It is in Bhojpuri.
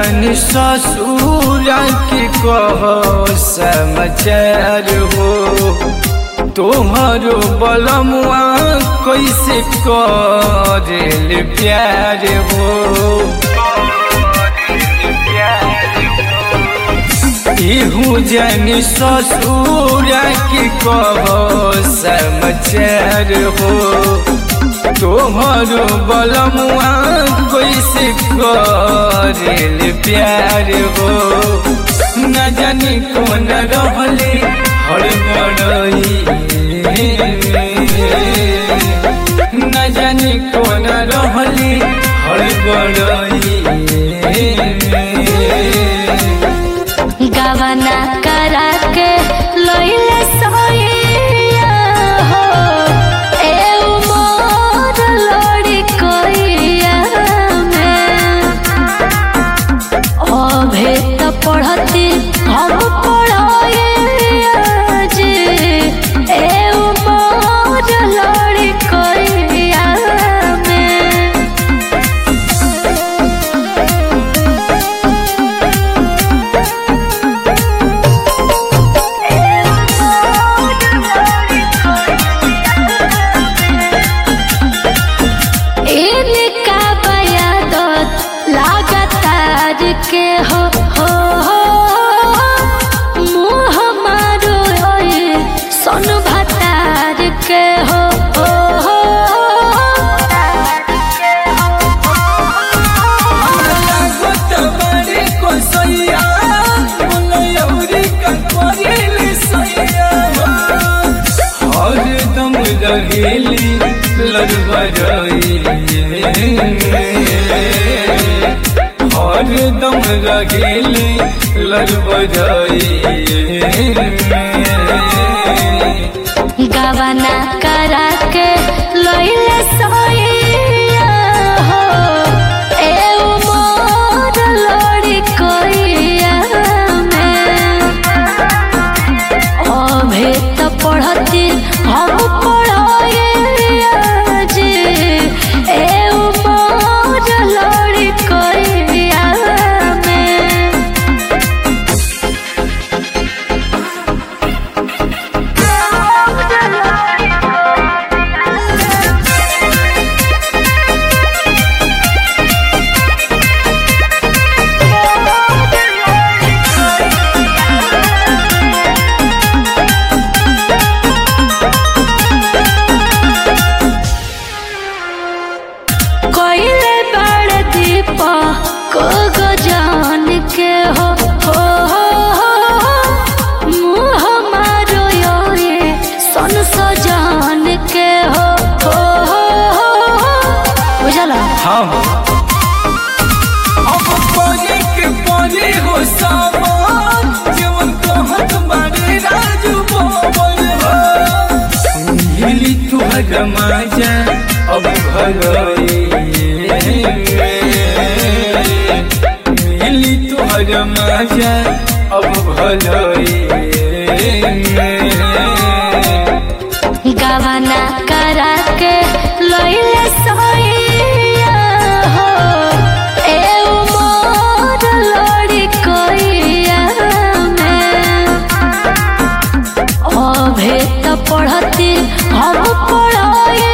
जानी ससुर के कह समाचार हो तोहरो बलमुआ कैसे करेल प्यार हो इहू जानी ससुर के कह समाचार हो तोहरो बलमुआ कैसे करेल प्यार हो न जानी कौन रहले हड़बड़ई न जानी कौन रहले हड़बड़ई गवना करा के लइले सोइया हो ए उमर लड़ी कोइया में अभे त पढ़ती हम पढ़ाइया जे ए उमर लड़ी कोइया में इनका बयादत लगातार के हो हो हो मुँह मारो ओए सोन भतार के हो हो हो लागत बारे कोसैया मुलयौरी का करेल सैया हरदम रहेली लड़बड़ई हरदम रहेली लड़बड़ई गवना करा के लइले सोइया हो ए उमर लड़ी कोइया में अभे त पढ़ती हम पढ़ाइया जे ए उमर लड़ी कोइया में कोइले बड़ दीप को गजान के हो हो हो हो मुँह मारो यो ये सन सजान के हो हो हो हो बुझला हाँ अब परे के परे हो सामान जीवन कहत बारे राजू बोल हो मिली तुहर माजा अब भगई मिली तुहर माजा अब भलई गवना करा के लइले सोइया हो ए उमर लड़ी कोइया में अभे त पढ़ती हम पढ़ाइया